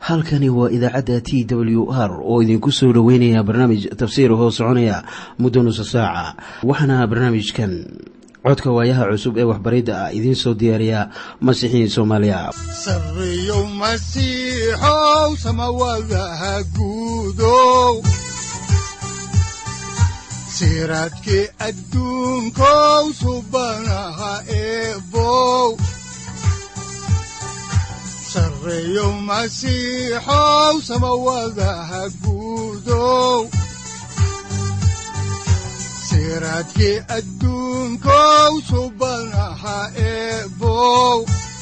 halkani waa idaacadda t w r oo idinku soo dhoweynaya barnaamij tafsiir hoo soconaya muddo nusa saaca waxaana barnaamijkan codka waayaha cusub ee waxbaridda ah idiin soo diyaariya masiixiin soomaaliya sareyow masiixow samawadaha guudow siraadkii adduunkow subanaha eebow sareyow masiixow samawadaha guudow siraadkii adduunkow subanaha eebow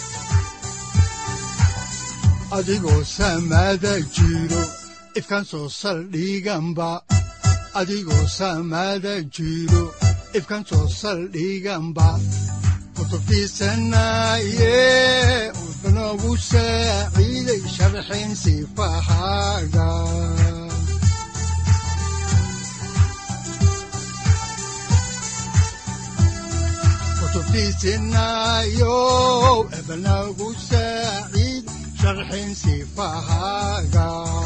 adigoo samaada jiro ifkaan soo saldhiganba adigoo samaada jiro ifkaan soo saldhiganba kutubtiisanaye udanogu saaciiday sharxin sifahaaga kutubtiisinayow ebanagu saaciid sharxin sifahaaga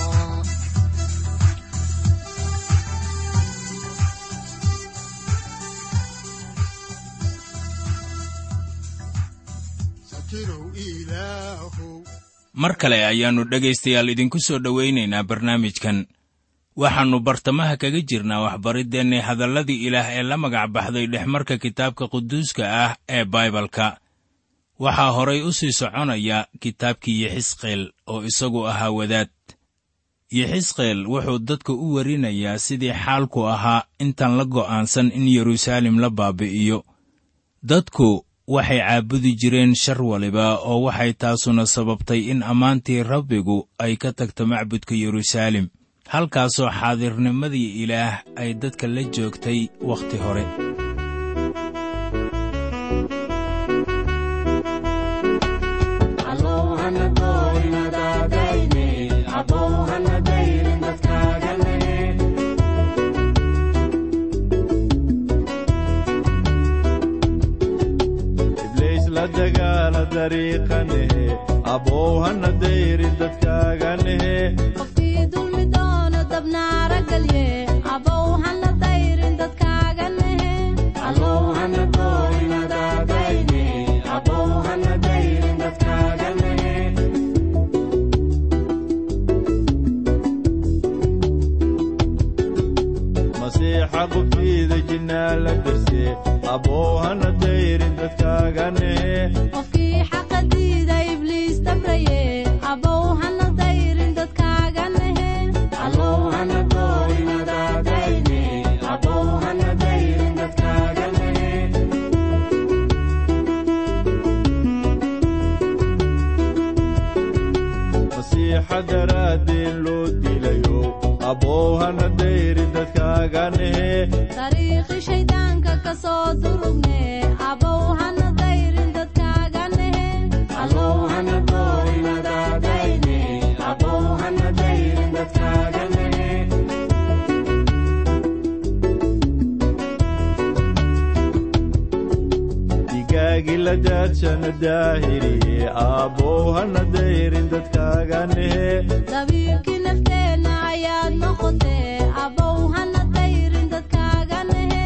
mar kale ayaannu dhegaystayaal idinku soo dhowaynaynaa barnaamijkan waxaannu bartamaha kaga jirnaa waxbariddeenni hadalladii ilaah ee la magac baxday dhexmarka kitaabka quduuska ah ee baibalka waxaa horay u sii soconaya kitaabkii yexisqeel oo isagu ahaa wadaad yexisqeel wuxuu dadka u warinayaa sidii xaalku ahaa intaan la go'aansan in yeruusaalem la baabi'iyo dadku waxay caabudi jireen shar waliba oo waxay taasuna sababtay in ammaantii rabbigu ay ka tagto macbudka yeruusaalem halkaasoo xaadirnimadii ilaah ay dadka la joogtay wakhti hore qofkii dulmi doono dabnaara galye abow hana dayrin dadkaaga nehe masiixa qubtiida jinnaa la darse abow hana dayrin dadkaaga nehe qofkii xaqa diida ibliis dabraye abow hana dayrin dadkaaga nehe masiixa daraaddeen loo dilayo abow hana dayrin dadkaaga nehe dariiqi shayddaanka ka soo durugne abow hana dayrin dadkaaga nehe digaagi la daadshana daahiriye abow hana dayrin dadkaaga nehe dabiirkii nafteenna ayaad noqotee abow hana dayrin dadkaaga nehe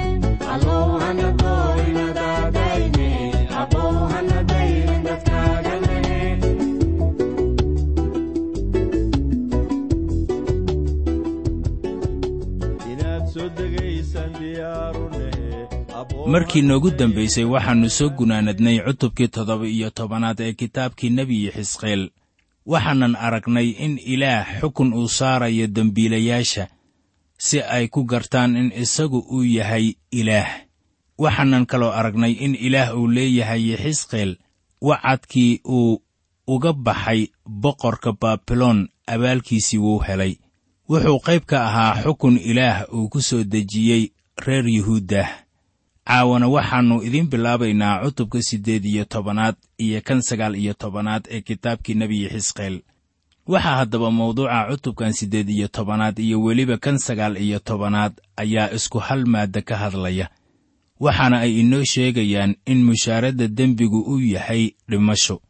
inaad soo degaysaan diyaaru nehe markii noogu dambaysay waxaannu soo gunaanadnay cutubkii toddoba iyo tobanaad ee kitaabkii nebi xisqeel waxaanan aragnay in ilaah xukun uu saarayo dembiilayaasha si ay ku gartaan in isagu uu yahay ilaah waxaanan kaloo aragnay in ilaah uu leeyahay yexisqeel wacadkii uu uga baxay boqorka baabiloon abaalkiisii wuu helay wuxuu qayb ka ahaa xukun ilaah uu ku soo dejiyey reer yuhuuddah caawana waxaannu idiin bilaabaynaa cutubka siddeed iyo tobanaad iyo kan sagaal iyo tobanaad ee kitaabkii nebi xisqeel waxaa haddaba mawduuca cutubkan siddeed iyo tobanaad iyo weliba kan sagaal iyo tobanaad ayaa isku hal maadda ka hadlaya waxaana ay inoo sheegayaan in mushaaradda dembigu uu yahay dhimasho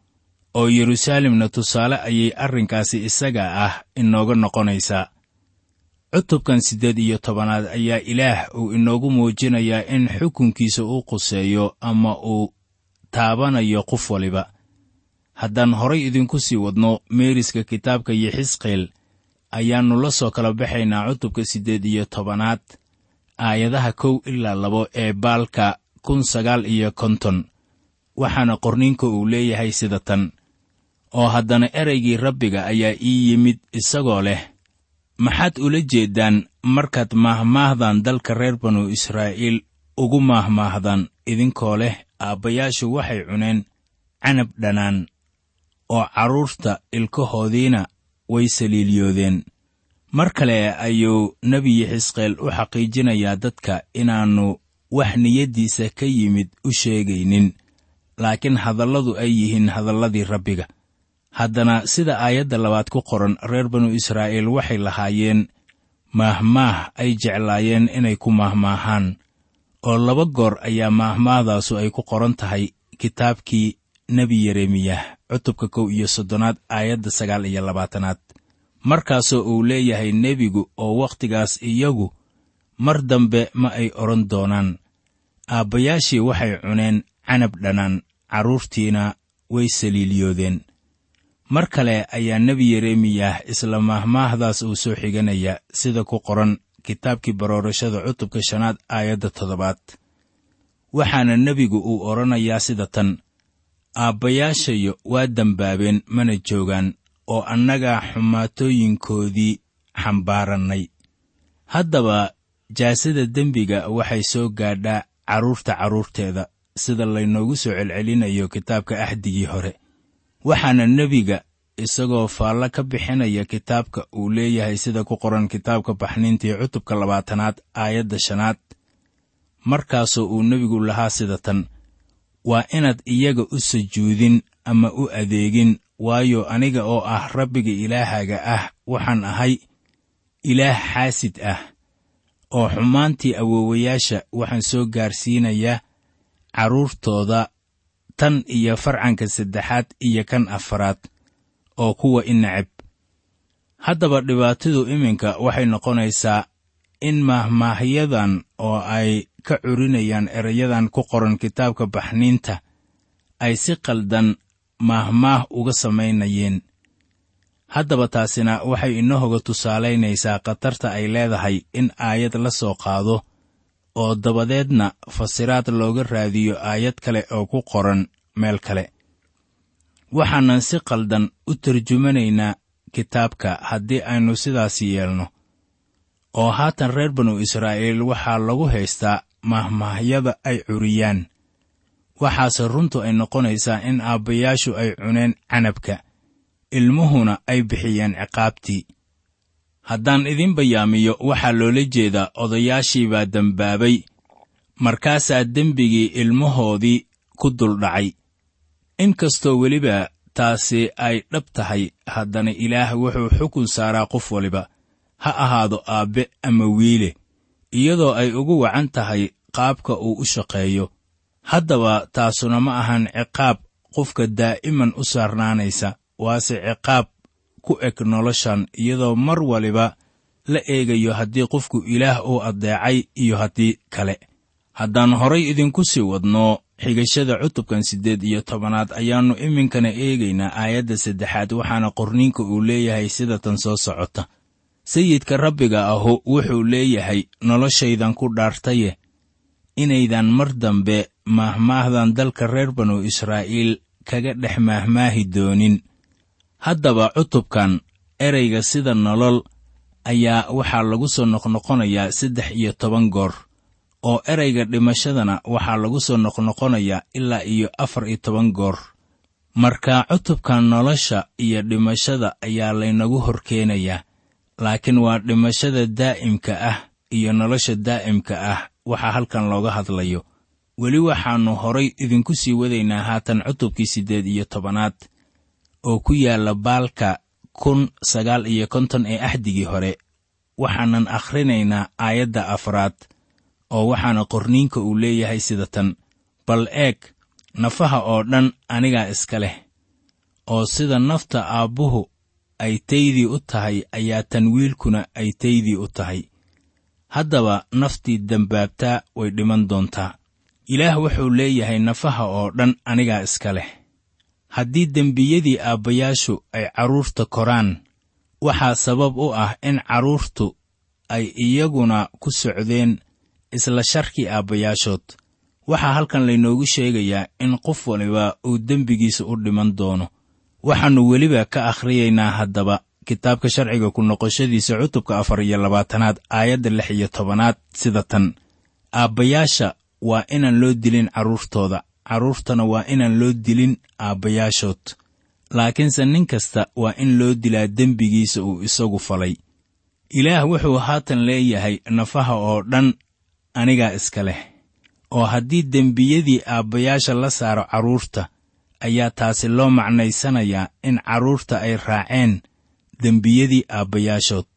oo yeruusaalemna tusaale ayay arrinkaasi isaga ah inooga noqonaysaa cutubkan siddeed iyo tobanaad ayaa ilaah uu inoogu muujinayaa in xukunkiisa uu quseeyo ama uu taabanayo qof waliba haddaan horay idinku sii wadno meeriska kitaabka yexisqeel ayaannu la soo kala baxaynaa cutubka siddeed iyo tobanaad aayadaha kow ilaa labo ee baalka kun sagaal iyo konton waxaana qorniinka uu leeyahay sida tan oo haddana ereygii rabbiga ayaa ii yimid isagoo leh maxaad ula jeeddaan markaad maahmaahdan dalka reer banu israa'iil ugu maahmaahdaan idinkoo leh aabbayaashu waxay cuneen canab dhanaan oo carruurta ilkahoodiina way saliiliyoodeen mar kale ayuu nebi yexisqeel u xaqiijinayaa dadka inaannu wax niyaddiisa ka yimid u sheegaynin laakiin hadalladu ay yihiin hadalladii rabbiga haddana sida aayadda labaad ku qoran reer banu israa'iil waxay lahaayeen maahmaah ay jeclaayeen inay ku maahmaahaan oo laba goor ayaa maahmaahdaasu ay ku qoran tahay kitaabkii nebi yeremiyah cutubka kow iyo soddonaad aayadda sagaal iyo labaatanaad markaasoo uu leeyahay nebigu oo wakhtigaas iyagu mar dambe ma ay odhan doonaan aabbayaashii waxay cuneen canab dhanaan carruurtiina way saliiliyoodeen mar kale ayaa nebi yeremiyah isla maahmaahdaas uu soo xiganaya sida ku qoran kitaabkii baroorashada cutubka shanaad aayadda toddobaad waxaana nebigu uu odhanayaa sida tan aabbayaashayo waa dembaabeen mana joogaan oo annagaa xumaatooyinkoodii xambaarannay haddaba jaasada dembiga waxay soo gaadhaa carruurta carruurteeda sida laynoogu soo celcelinayo kitaabka axdigii hore waxaana nebiga isagoo faallo ka bixinaya kitaabka uu leeyahay sida ku qoran kitaabka baxniintii cutubka labaatanaad aayadda shanaad markaasoo uu nebigu lahaa sida tan waa inaad iyaga u sujuudin ama u adeegin waayo aniga oo ah rabbiga ilaahaga ah waxaan ahay ilaah xaasid ah oo xumaantii awoowayaasha waxaan soo gaarsiinayaa carruurtooda tan iyo farcanka saddexaad iyo kan afaraad oo kuwa i necab haddaba dhibaatadu iminka waxay noqonaysaa in maahmaahyadan oo ay ka curinayaan erayadan ku qoran kitaabka baxniinta ay si qaldan maahmaah uga samaynayeen haddaba taasina waxay inahoga tusaalaynaysaa khatarta ay leedahay in aayad la soo qaado oo dabadeedna fasiraad looga raadiyo aayad kale oo ku qoran meel kale waxaanan si qaldan u tarjumanaynaa kitaabka haddii aynu sidaas yeelno oo haatan reer banu israa'iil waxaa lagu haystaa mahmaahyada ay curiyaan waxaase runtu ay noqonaysaa in aabbayaashu ay cuneen canabka ilmuhuna ay bixiyeen ciqaabtii haddaan idin bayaamiyo waxaa loola jeedaa odayaashii baa dembaabay markaasaa dembigii ilmahoodii ku duldhacay inkastoo weliba taasi ay dhab tahay haddana ilaah wuxuu xukun saaraa qof waliba ha ahaado aabbe ama wiile iyadoo ay ugu wacan tahay qaabka uu u shaqeeyo haddaba taasuna ma ahan ciqaab qofka daa'iman u saarnaanaysa waase ciqaab ku eg noloshan iyadoo mar waliba la eegayo haddii qofku ilaah uu addeecay iyo haddii kale haddaan horay idinku sii wadno xigashada cutubkan siddeed iyo tobanaad ayaannu iminkana eegaynaa aayadda saddexaad waxaana qorniinka uu leeyahay sida tan soo socota sayidka rabbiga ahu wuxuu leeyahay noloshaydan ku dhaartaye inaydan mar dambe maahmaahdan dalka reer banu israa'iil kaga dhex maahmaahi doonin haddaba cutubkan ereyga sida nolol ayaa waxaa lagu soo noqnoqonayaa saddex iyo toban goor oo ereyga dhimashadana waxaa lagu soo noqnoqonayaa ilaa iyo afar iyo toban goor marka cutubkan nolosha iyo dhimashada ayaa laynagu hor keenayaa laakiin waa dhimashada daa'imka ah iyo nolosha daa'imka ah waxaa halkan looga hadlayo weli waxaannu horay idinku sii wadaynaa haatan cutubkii siddeed iyo tobanaad oo ku yaalla baalka kun sagaal iyo konton ee axdigii hore waxaanan akhrinaynaa aayadda afraad oo waxaana qorniinka uu leeyahay sida tan bal eeg nafaha oo dhan anigaa iska leh oo sida nafta aabbuhu ay taydii u tahay ayaa tan wiilkuna ay taydii u tahay haddaba naftii dembaabtaa way dhiman doontaa ilaah wuxuu leeyahay nafaha oo dhan anigaa iska leh haddii dembiyadii aabbayaashu ay carruurta koraan waxaa sabab u ah in carruurtu ay iyaguna ku socdeen isla sharkii aabbayaashood waxaa halkan laynoogu sheegayaa in qof waliba uu dembigiisa u dhiman doono waxaannu weliba ka akhriyaynaa haddaba kitaabka sharciga ku noqoshadiisa cutubka afar iyo labaatanaad aayadda lix iyo tobanaad sida tan aabbayaasha waa inaan loo dilin carruurtooda carruurtana waa inaan loo dilin aabbayaashood laakiinse nin kasta waa in loo dilaa dembigiisa uu isagu falay ilaah wuxuu haatan leeyahay nafaha oo dhan anigaa iska leh oo haddii dembiyadii aabbayaasha la saaro carruurta ayaa taasi loo macnaysanayaa in carruurta ay raaceen dembiyadii aabbayaashood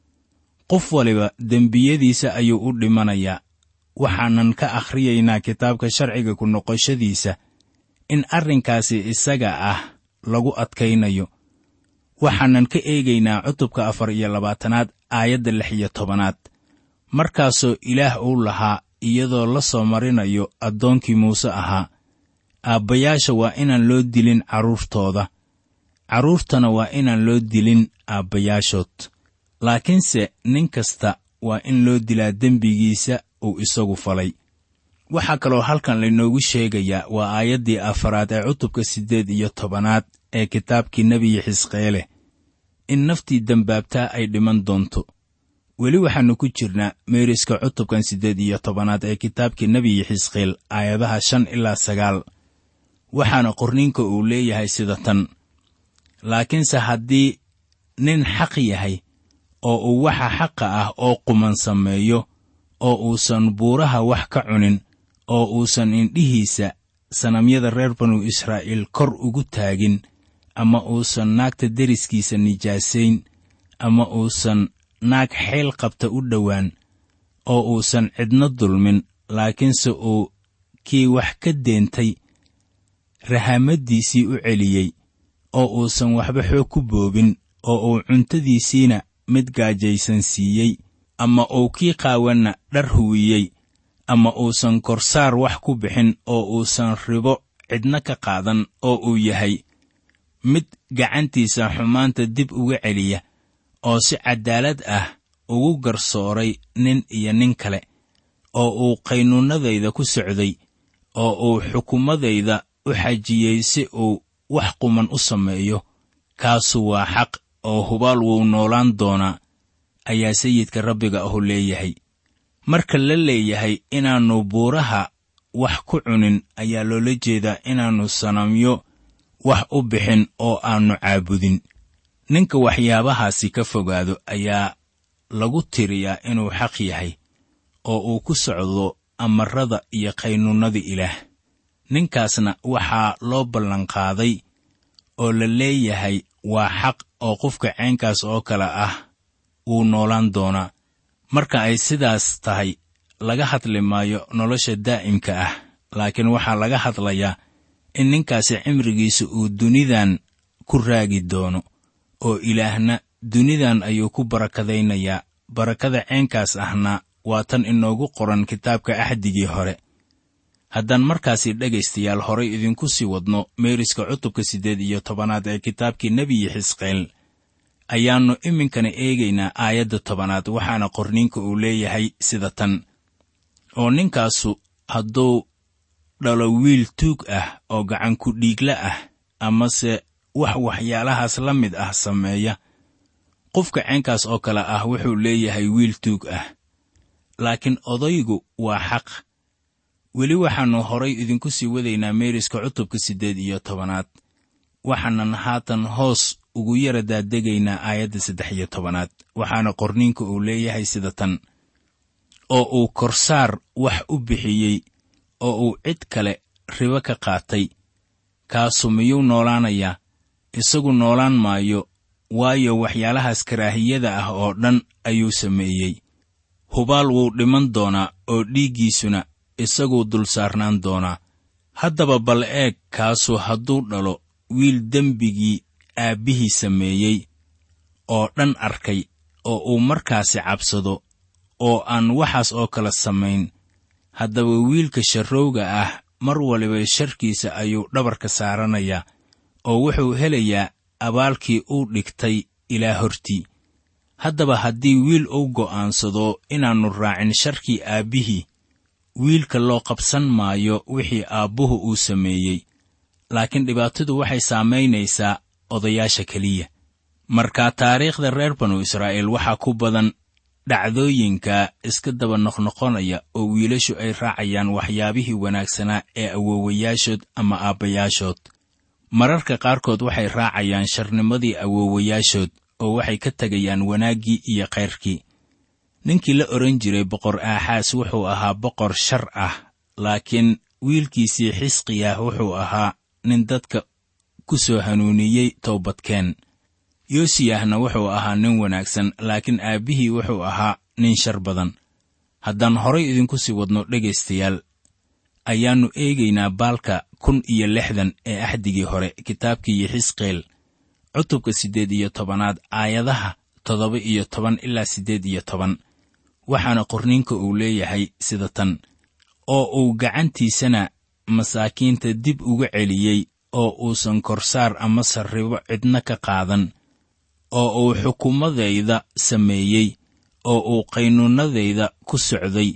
qof waliba dembiyadiisa ayuu u dhimanayaa waxaanan ka akhriyaynaa kitaabka sharciga ku noqoshadiisa in arrinkaasi isaga ah lagu adkaynayo waxaanan ka eegaynaa cutubka afar iyo labaatanaad aayadda lix iyo tobanaad markaasoo ilaah uu lahaa iyadoo la soo marinayo addoonkii muuse ahaa aabbayaasha waa inaan loo dilin carruurtooda carruurtana waa inaan loo dilin aabbayaashood laakiinse nin kasta waa in loo dilaa dembigiisa uu isagu falay waxaa kaloo halkan laynoogu sheegayaa waa aayaddii afaraad ee cutubka siddeed iyo tobanaad ee kitaabkii nebiyi xisqeele in naftii dembaabtaa ay dhiman doonto weli waxaannu ku jirnaa meeriska cutubkan siddeed iyo tobanaad ee kitaabkii nebiyi xisqeel aayadaha shan ilaa sagaal waxaana qorniinka uu leeyahay sida tan laakiinse haddii nin xaq yahay oo uu waxa xaqa ah oo quman sameeyo oo uusan buuraha wax ka cunin oo uusan indhihiisa sanamyada reer banu israa'iil kor ugu taagin ama uusan naagta deriskiisa nijaasayn ama uusan naag xeel qabta u dhowaan oo uusan cidno dulmin laakiinse uu kii wax ka deentay rahamaddiisii u celiyey oo uusan waxba xoog ku boobin oo uu cuntadiisiina mid gaajaysan siiyey ama uu kii qaawanna dhar huwiyey ama uusan korsaar wax ku bixin oo uusan ribo cidna ka qaadan oo uu yahay mid gacantiisa xumaanta dib uga celiya oo si caddaalad ah ugu garsooray nin iyo nin kale oo uu qaynuunnadayda ku socday oo uu xukumadayda u xajiyey si uu wax quman u sameeyo kaasu waa xaq oo hubaal wuu noolaan doonaa ayaa sayidka rabbiga ahu leeyahay marka la leeyahay inaannu buuraha wax ku cunin ayaa loola jeedaa inaannu sanamyo wax u bixin oo aannu caabudin ninka waxyaabahaasi ka fogaado ayaa lagu tiriyaa inuu xaq yahay oo uu ku socdo amarada iyo qaynuunnada ilaah ninkaasna waxaa loo ballanqaaday oo la leeyahay waa xaq oo qofka caynkaas oo kale ah wuu noolaan doonaa marka ay sidaas tahay laga hadli maayo nolosha daa'imka ah laakiin waxaa laga hadlayaa in ninkaasi cimrigiisa uu dunidan ku raagi doono oo ilaahna dunidan ayuu ku barakadaynayaa barakada ceenkaas ahna waa tan inoogu qoran kitaabka axdigii hore haddaan markaasi dhegaystayaal horay idinku sii wadno meeriska cutubka siddeed iyo tobanaad ee kitaabkii nebiyi xisqeel ayaannu iminkana eegaynaa aayadda tobanaad waxaana qorniinka uu leeyahay sida tan oo ninkaasu hadduu dhalo wiil tuug ah oo gacanku dhiigla ah amase wax waxyaalahaas la mid ah sameeya qofka ceenkaas oo kale ah wuxuu leeyahay wiil tuug ah laakiin odaygu waa xaq weli waxaannu horay idinku sii wadaynaa meeriska cutubka siddeed iyo tobanaad waxaanan haatan hoos ugu yara daadegaynaa aayadda saddex iyo tobanaad waxaana qorniinka uu leeyahay sida tan oo uu korsaar wax u bixiyey oo uu cid kale ribo ka qaatay kaasu miyuu noolaanayaa isagu noolaan maayo waayo waxyaalahaas karaahiyada ah oo dhan ayuu sameeyey hubaal wuu dhiman doonaa oo dhiiggiisuna isaguu dul saarnaan doonaa haddaba bal eeg kaasu hadduu dhalo wiil dembigii aabbihii sameeyey oo dhan arkay oo uu markaasi cabsado oo aan waxaas oo kale samayn haddaba wiilka sharrowga ah mar waliba sharkiisa ayuu dhabarka saaranayaa oo wuxuu helayaa abaalkii uu dhigtay ilaa hortii haddaba haddii wiil uu go'aansado inaannu raacin sharkii aabbihii wiilka loo qabsan maayo wixii aabbuhu uu sameeyey laakiin dhibaatadu waxay saamaynaysaa odayaasha keliya marka taariikhda reer banu israa'iil waxaa ku badan dhacdooyinka iska daba noqnoqonaya oo wiilashu ay raacayaan waxyaabihii wanaagsanaa ee awoowayaashood ama aabbayaashood mararka qaarkood waxay raacayaan sharnimadii awoowayaashood oo waxay ka tegayaan wanaaggii iyo khayrkii ninkii la odhan jiray boqor aaxaas wuxuu ahaa boqor shar ah laakiin wiilkiisii xisqiyah wuxuu ahaa nin dadka ku soo hanuuniyey toobadkeen yoosiyahna wuxuu ahaa nin wanaagsan laakiin aabbihii wuxuu ahaa nin shar badan haddaan horay idinku sii wadno dhegaystayaal ayaannu eegaynaa baalka kun iyo lixdan ee axdigii hore kitaabkii xisqeel cutubka siddeed iyo tobanaad aayadaha toddoba iyo toban ilaa siddeed iyo toban waxaana qorniinka uu leeyahay sida tan oo uu gacantiisana masaakiinta dib uga celiyey oo uusan korsaar ama sarribo cidna ka qaadan oo uu xukumadayda sameeyey oo uu qaynuunnadayda ku socday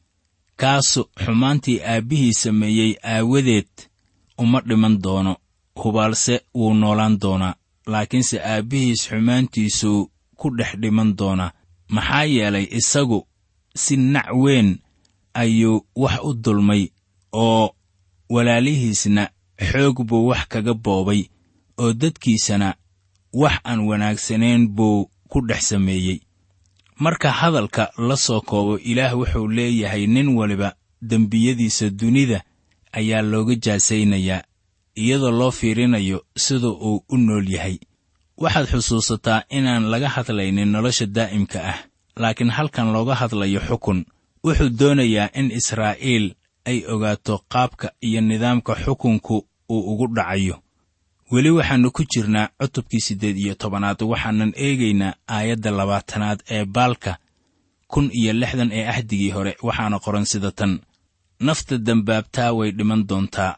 kaasu xumaantii aabbihii sameeyey aawadeed uma dhiman doono hubaalse wuu noolaan doonaa laakiinse aabbihiis xumaantiisuu ku dhex dhiman doonaa maxaa yeelay isagu si nac weyn ayuu wax u dulmay oo walaalihiisna xoog buu wax kaga boobay oo dadkiisana wax aan wanaagsanayn buu ku dhex sameeyey marka hadalka la soo koobo ilaah wuxuu leeyahay nin waliba dembiyadiisa dunida ayaa looga jaasaynayaa iyadoo loo fiirinayo sida uu u nool yahay waxaad xusuusataa inaan laga hadlaynin nolosha daa'imka ah laakiin halkan looga hadlayo xukun wuxuu doonayaa in israa'iil ay ogaato qaabka iyo nidaamka xukunku uu ugu dhacayo weli waxaannu ku jirnaa cutubkii siddeed iyo tobanaad waxaanan eegaynaa aayadda labaatanaad ee baalka kun iyo lixdan ee axdigii hore waxaana qoran sida tan nafta dembaabtaa way dhiman doontaa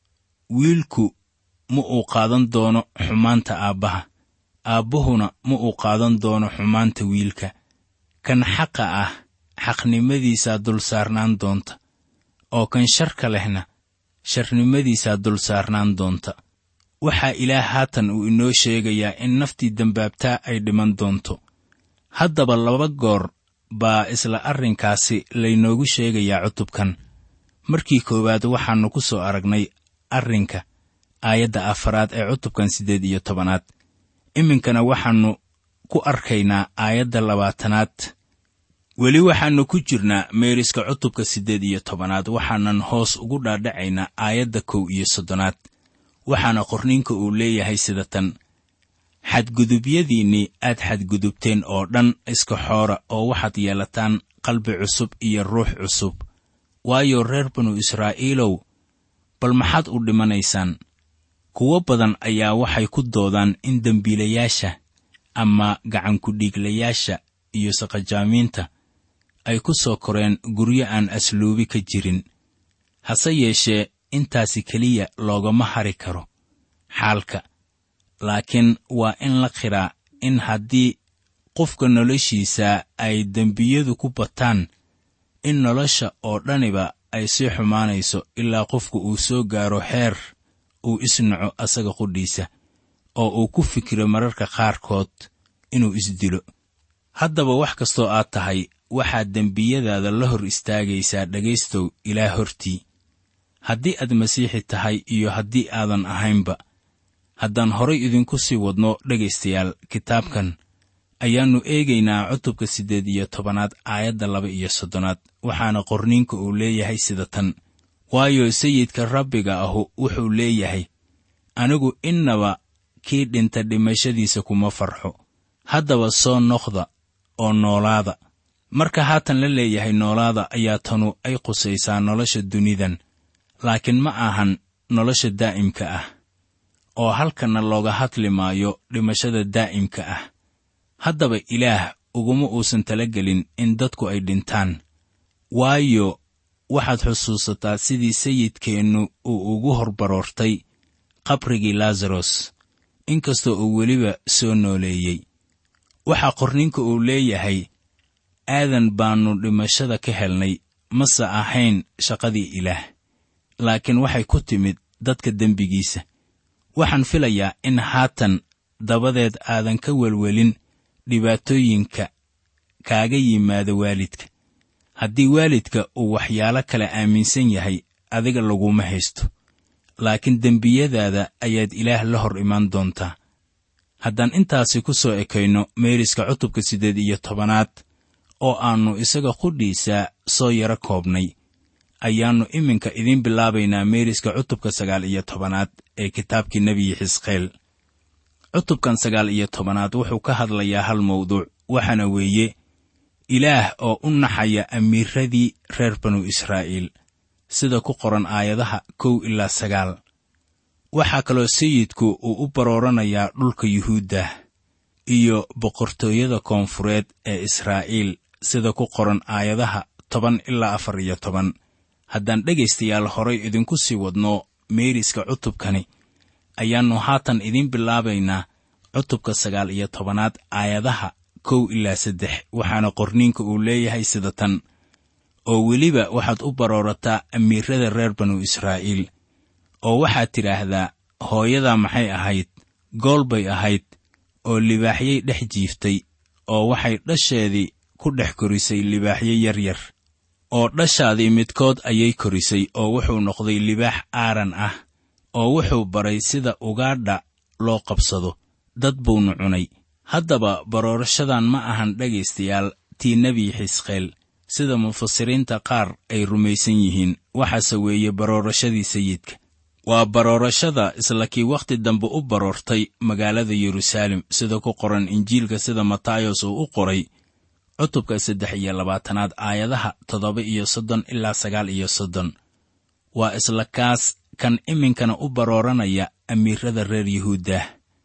wiilku ma uu qaadan doono xumaanta aabbaha aabbuhuna ma uu qaadan doono xumaanta wiilka kan xaqa ah xaqnimadiisaa dul saarnaan doonta oo kan sharka lehna sharnimadiisaa dul saarnaan doonta waxaa ilaah haatan uu inoo sheegayaa in naftii dembaabtaa ay dhiman doonto haddaba laba goor baa isla arrinkaasi laynoogu sheegayaa cutubkan markii koowaad waxaannu ku soo aragnay arrinka aayadda afaraad ee cutubkan siddeed iyo tobanaad iminkana waxaannu ku arkaynaa aayadda labaatanaad weli waxaannu ku jirnaa meeriska cutubka siddeed iyo tobanaad waxaanan hoos ugu dhaadhacaynaa aayadda kow iyo soddonaad waxaana qorniinka uu leeyahay sida tan xadgudubyadiinnii aad xadgudubteen oo dhan iska xoora oo waxaad yeelataan qalbi cusub iyo ruux cusub waayo reer banu israa'iilow bal maxaad u dhimanaysaan kuwo badan ayaa waxay ku doodaan in dembiilayaasha ama gacankudhiiglayaasha iyo saqajaamiinta ay ku soo koreen guryo aan asluubi ka jirin hase yeeshee intaasi keliya loogama hari karo xaalka laakiin waa in la qiraa in haddii qofka noloshiisa ay dembiyadu ku bataan in nolosha oo dhaniba ay sii xumaanayso ilaa qofku uu soo gaaro heer uu isnaco asaga qudhiisa oo uu ku fikiro mararka qaarkood inuu isdilo haddaba wax kastoo aad tahay waxaad dembiyadaada la hor istaagaysaa dhegaystow ilaa hortii haddii aad masiixi tahay iyo haddii aadan ahaynba haddaan horay idinku sii wadno dhegaystayaal kitaabkan ayaannu eegaynaa cutubka siddeed iyo tobanaad aayadda laba iyo soddonaad waxaana qorniinka uu leeyahay sida tan waayo sayidka rabbiga ahu wuxuu leeyahay anigu innaba kii dhinta dhimashadiisa kuma farxo haddaba soo noqda oo noolaada marka haatan la leeyahay noolaada ayaa tanu ay qusaysaa nolosha dunidan laakiin ma ahan nolosha daa'imka ah oo halkanna looga hadli maayo dhimashada daa'imka ah haddaba ilaah uguma uusan talagelin in dadku ay dhintaan waayo waxaad xusuusataa sidii sayidkeennu uu ugu horbaroortay qabrigii laasaros inkastoo uu weliba soo nooleeyey waxaa qorninka uu leeyahay aadan baannu dhimashada ka helnay mase ahayn shaqadii ilaah laakiin waxay ku timid dadka dembigiisa waxaan filayaa in haatan dabadeed aadan ka welwelin dhibaatooyinka kaaga yimaada waalidka haddii waalidka uu waxyaalo kale aaminsan yahay adiga laguma haysto laakiin dembiyadaada ayaad ilaah la hor imaan doontaa haddaan intaasi ku soo ekayno meeriska cutubka siddeed iyo tobanaad oo aannu isaga qudhiisa soo yaro koobnay ayaannu iminka idiin bilaabaynaa meeriska cutubka sagaal iyo tobanaad ee kitaabkii nebiyi xisqeel cutubkan sagaal iyo tobanaad wuxuu ka hadlayaa hal mawduuc waxaana weeye ilaah oo u naxaya amiiradii reer banu israa'iil sida ku qoran aayadaha kow ilaa sagaal waxaa kaloo sayidku uu u barooranayaa dhulka yuhuuddah iyo boqortooyada koonfureed ee israa'iil sida ku qoran aayadaha toban ilaa afar iyo toban haddaan dhegaystayaal horay idinku sii wadno meeriska cutubkani ayaannu haatan idiin bilaabaynaa cutubka sagaal iyo tobanaad aayadaha kow ilaa saddex waxaana qorniinka uu leeyahay sida tan oo weliba waxaad u baroorataa amiirada reer banu israa'iil oo waxaad tidhaahdaa hooyadaa maxay ahayd gool bay ahayd oo libaaxyay dhex jiiftay oo waxay dhasheedii ku dhex korisay libaaxyo yaryar oo dhashaadii midkood ayay korisay oo wuxuu noqday libaax aaran ah oo wuxuu baray sida ugaadha loo qabsado dad buunu cunay haddaba baroorashadan ma ahan dhegaystayaal tii nebi xisqeel sida mufasiriinta qaar ay rumaysan yihiin waxaase weeye baroorashadii sayidka waa baroorashada isla kii wakhti dambe u baroortay magaalada yeruusaalem sida ku qoran injiilka sida matayos uu u qoray cutubka saddex iyo labaatanaad aayadaha toddoba iyo soddon ilaa sagaal iyo soddon waa isla kaas kan iminkana u barooranaya amiirada reer yuhuuddah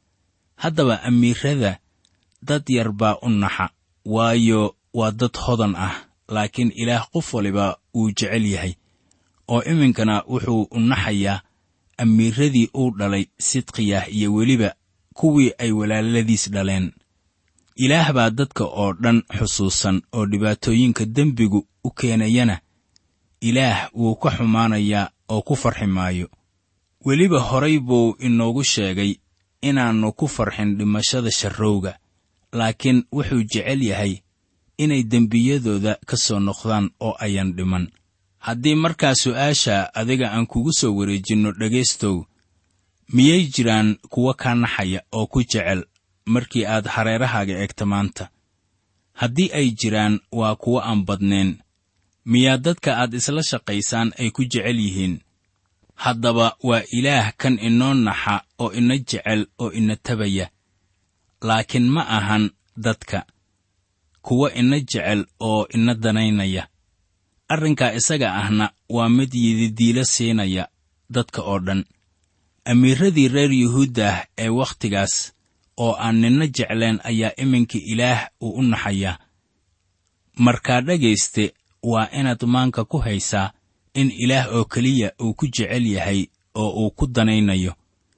haddaba amiirada dad yar baa u naxa waayo waa dad hodan ah laakiin ilaah qof waliba wuu jecel yahay oo iminkana wuxuu u naxayaa amiiradii uu dhalay sidqiyah iyo weliba kuwii ay walaaladiis dhaleen ilaah baa dadka oo dhan xusuusan oo dhibaatooyinka dembigu u keenayana ilaah wuu ka xumaanayaa oo ku farxi maayo weliba horay buu inoogu sheegay inaannu ku farxin dhimashada sharrowga laakiin wuxuu jecel yahay inay dembiyadooda ka soo noqdaan oo ayan dhiman haddii markaa su'aasha adiga aan kugu soo wareejinno dhegaystow miyay jiraan kuwa kaa naxaya oo ku jecel markii aad hareerahaaga eegta maanta haddii ay jiraan waa kuwo aan badnayn miyaa dadka aad isla shaqaysaan ay ku jecel yihiin haddaba waa ilaah kan inoo naxa oo ina jecel oo ina tabaya laakiin ma ahan dadka kuwa ina jecel oo ina danaynaya arrinkaa isaga ahna waa mid yididiilo siinaya dadka oo dhan amiiradii reer yuhuuddah ee wakhtigaas oo aan nina jecleen ayaa iminka ilaah uu u naxayaa markaa dhegayste waa inaad maanka ku haysaa in ilaah oo keliya uu ku jecel yahay oo uu ku danaynayo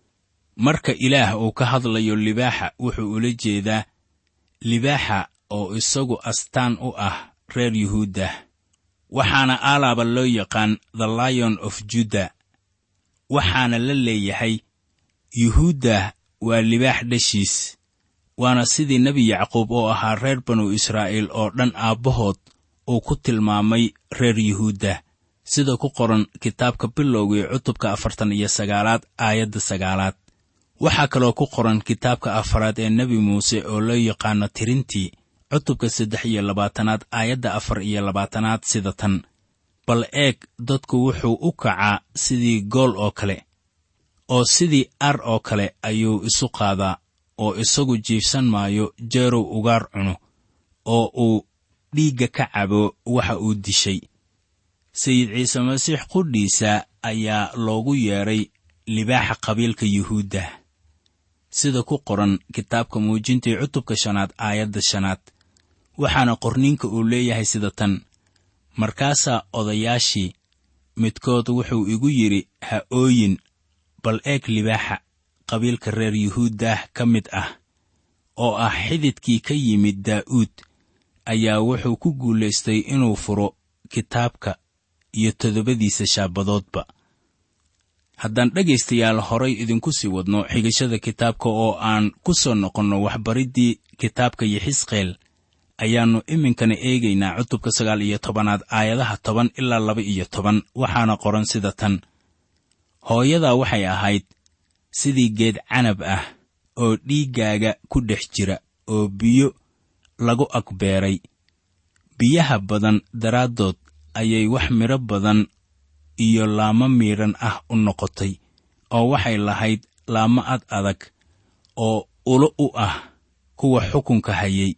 marka ilaah uu ka hadlayo libaaxa wuxuu ula jeedaa libaaxa oo isagu astaan u ah reer yuhuuddah waxaana aalaaba loo yaqaan the lion of juda waxaana la leeyahay yuhuuddah waa libaax dhashiis waana sidii nebi yacquub oo ahaa reer banu israa'iil oo dhan aabbahood uu ku tilmaamay reer yuhuuddah sida ku qoran kitaabka bilowgii cutubka afartan iyo sagaalaad aayadda sagaalaad waxaa kaloo ku qoran kitaabka afaraad ee nebi muuse oo loo yaqaano tirintii cutubka saddex iyo labaatanaad aayadda afar iyo labaatanaad sida tan bal eeg dadku wuxuu u kacaa sidii gool oo kale oo sidii ar oo kale ayuu isu qaadaa oo isagu jiifsan maayo jeerow ugaar cuno oo uu dhiigga ka cabo waxa uu dishay sayid ciise masiix qudhiisa ayaa loogu yeedhay libaaxa qabiilka yuhuudda sida ku qoran kitaabka muujintii cutubka shanaad aayadda shanaad waxaana qorniinka uu leeyahay sida tan markaasaa odayaashii midkood wuxuu igu yidhi ha ooyin bal eeg libaaxa qabiilka reer yuhuuddaah ka mid ah oo ah xididkii ka yimid daa'uud ayaa wuxuu ku guulaystay inuu furo kitaabka iyo toddobadiisa shaabadoodba haddaan dhegaystayaal horay idinku sii wadno xigashada kitaabka oo aan ku soo noqonno waxbariddii kitaabka yixisqeel ayaannu iminkana eegaynaa cutubka sagaal iyo tobanaad aayadaha toban ilaa laba iyo toban waxaana qoran sida tan hooyadaa waxay ahayd sidii geed canab ah oo dhiiggaaga ku dhex jira oo biyo lagu agbeeray biyaha badan daraaddood ayay wax midho badan iyo laamo miidhan ah u noqotay oo waxay lahayd laamo ad adag oo ulo u ah kuwa xukunka hayay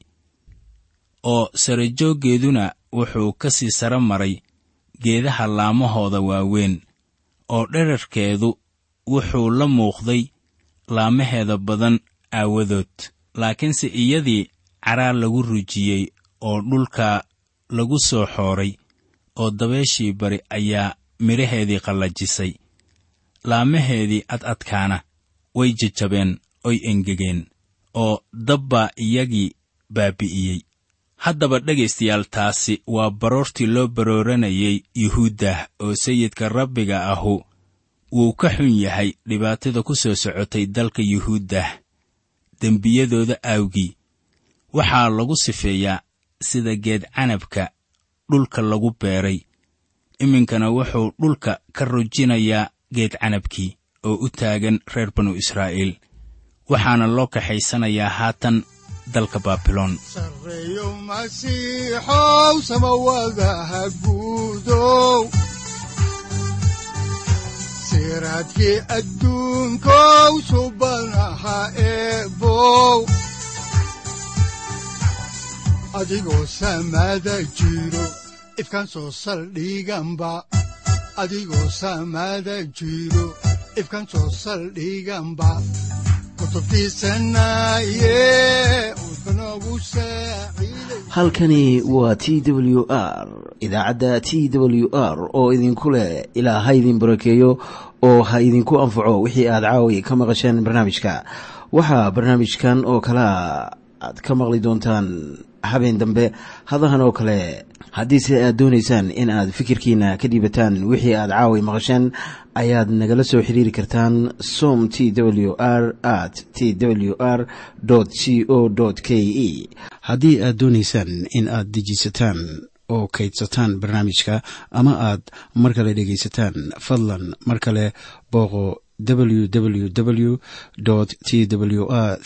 oo sarajooggeeduna wuxuu ka sii sara maray geedaha laamahooda waaweyn oo dherarkeedu wuxuu la muuqday laamaheeda badan aawadood laakiinse iyadii caraa lagu rujiyey oo dhulka lagu soo xooray oo dabeeshii bari ayaa midhaheedii qallajisay laamaheedii ad adkaana way jajabeen oy engegeen oo dabbaa iyagii baabi'iyey haddaba dhegaystayaal taasi waa baroortii loo barooranayay yuhuuddah oo sayidka rabbiga ahu wuu ka xun yahay dhibaatada ku soo socotay dalka yuhuuddah dembiyadooda aawgii waxaa lagu sifeeyaa sida geed canabka dhulka lagu beeray iminkana wuxuu dhulka ka rujinayaa geed canabkii oo u taagan reer banu israa'iil waxaana loo kaxaysanayaa haatan dalka baabiloon sarreeyo masiixow samawadaha guudow siraadkii adduunkow subanaha eebow adigoo samada jiro ifkan soo saldhiganba adigoo samada jiro ifkan soo saldhiganba kutubtiisanaye udbanogu saaciiday halkani waa t w r idaacadda t w r oo idinku leh ilaa ha idin barakeeyo oo ha idinku anfaco wixii aad caawi ka maqasheen barnaamijka waxaa barnaamijkan oo kalea aad ka maqli doontaan habeen dambe hadahan oo kale haddiise aad doonaysaan in aad fikirkiina ka dhiibataan wixii aad caawi maqasheen ayaad nagala soo xiriiri kartaan som t w r at t w r c o k e haddii aad doonaysaan in aad dejiisataan oo kaydsataan barnaamijka ama aad mar kale dhegaysataan fadlan mar kale booqo www t w r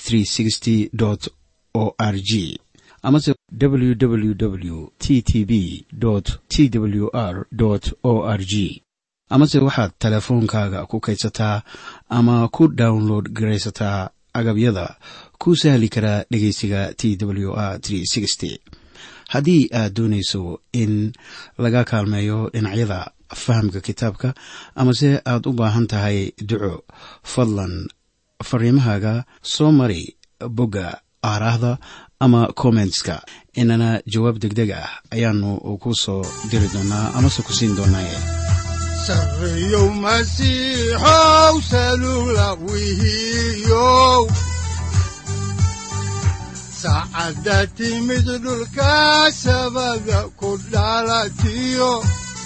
o r g amase www t t b t w r o r g amase waxaad teleefoonkaaga ku kaydsataa ama ku download garaysataa agabyada ku sahli karaa dhegeysiga t w r haddii aad doonayso in laga kaalmeeyo dhinacyada fahamka kitaabka amase aad u baahan tahay duco fadlan fariimahaaga soo mari bogga aaraahda ama kommentska inana jawaab degdeg ah ayaanu ku soo diri doonaa amase ku siin doonaaye sarreeyow masiixow salula wihiyow saacadda timid dhulka sabada ku dhalatiyo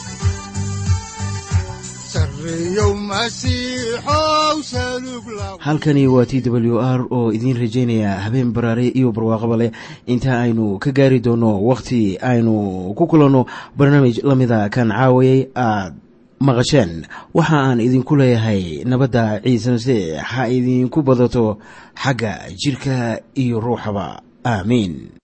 sarreeyow masiixow salug la halkani waa t w r oo idiin rajaynaya habeen baraare iyo barwaaqaba leh inta aynu ka gaari doono wakhti aynu ku kulanno barnaamij la mida kan caawayay aad maqasheen waxa aan idinku leeyahay nabadda ciise masiix ha idinku badato xagga jidhka iyo ruuxaba aamiin